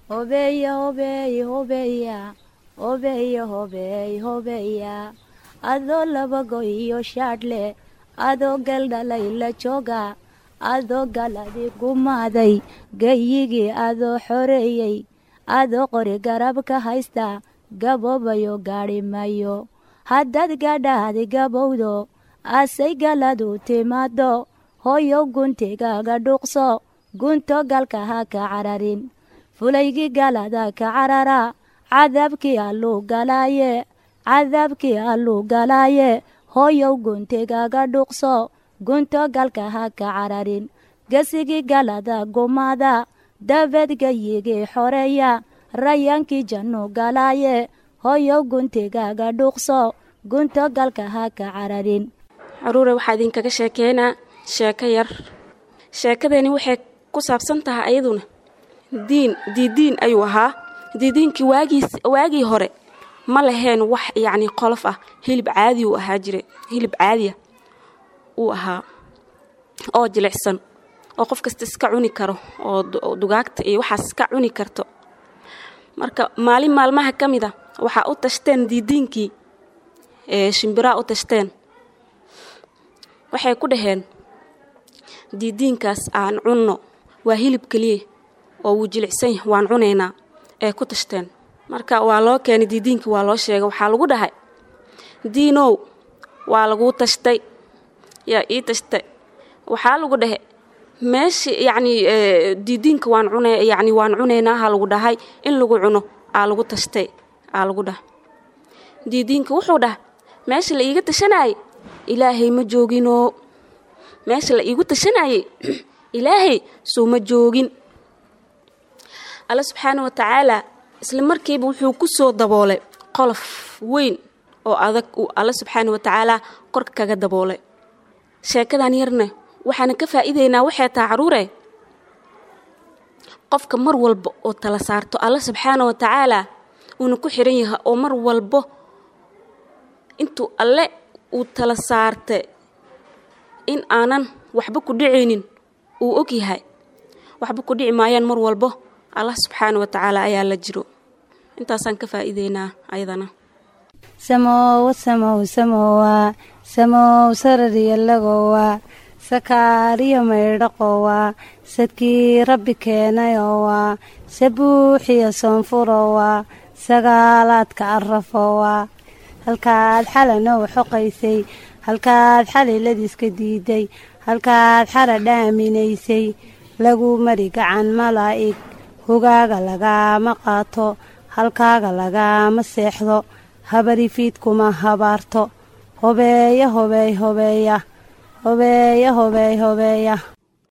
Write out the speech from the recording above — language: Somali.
hobeeya hobeey hobeeya hobeeya hobeey hobeeya adoo labago iyo shaadhle adoo galdhalay la jooga adoo galadi gumaaday gayigii adoo xoreeyey adoo qori garab ka haysta gaboobayo gaadhi mayo haddaad gadhaadi gabowdo asay galadu timaado hooyow guntigaaga dhuuqso gunto galka ha ka cararin fulaygii galada ka carara cadaabkii alluu galaaye cadaabkii alluu galaaye hooyow guntigaaga dhuuqso gunto galka ha ka cararin gesigii galada gumaada dabeed gayigii xoreeya rayaankii jannu galaaye hooyow guntigaaga dhuuqso gunto galka ha ka cararin caruure waxaa idinkaga sheekeynaa sheeko yar sheekadani waxay ku saabsan tahay ayaduna diin diidiin ayuu ahaa diidiinkii waagiis waagii hore ma laheen wax yacni qolof ah hilib caadi uu ahaa jire hilib caadiya uu ahaa oo jilicsan oo qof kasta iska cuni karo oo dugaagta iyo waxaas iska cuni karto marka maalin maalmaha ka mid a waxaa u tashteen diidiinkii ee shimbiraa u tashteen waxay ku dhaheen diidiinkaas aan cunno waa hilib keliya oo wuu jilicsan yahay waan cunaynaa ee ku tashteen marka waa loo keenay diidiinkii waa loo sheegay waxaa lagu dhahay diinow waa laguu tashtay yaa ii tashtay waxaa lagu dhahe meesha yacni diidiinka waan cuna yacni waan cunaynaa ha lagu dhahay in lagu cuno aa lagu tashtay aa lagu dhaha diidiinka wuxuu dhaha meesha la iiga tashanayay ilaahay ma jooginoo meesha la iigu tashanayay ilaahay soo ma joogin alla subxaana wa tacaalaa isla markiiba wuxuu ku soo daboolay qolof weyn oo adag uu alla subxaana wa tacaalaa korka kaga daboolay sheekadan yarna waxaana ka faa'iidaynaa waxay taha caruure qofka mar walba oo tala saarto alla subxaana wa tacaalaa uuna ku xiran yahay oo mar walbo intuu alle uu tala saartay in aanan waxba ku dhicaynin uu og yahay waxba ku dhici maayaan mar walbo allah subxaana wa tacaala ayaa la jiro intaasaan ka faa'iideynaa ayadana samowa samow samowa samow sarariyalagowa sakaariyo maydhaqowa sadkii rabbi keenayowa sabuuxiyo soonfurowa sagaalaadka arafowa halkaad xalanow xoqaysay halkaad xaliladiiska diiday halkaad xara dhaaminaysay lagu mari gacan malaa'ig hogaaga lagaama qaato halkaaga lagaama seexdo habarifiidkuma habaarto hobeeya hobeey hobeeya hobeeya hobeey hobeeya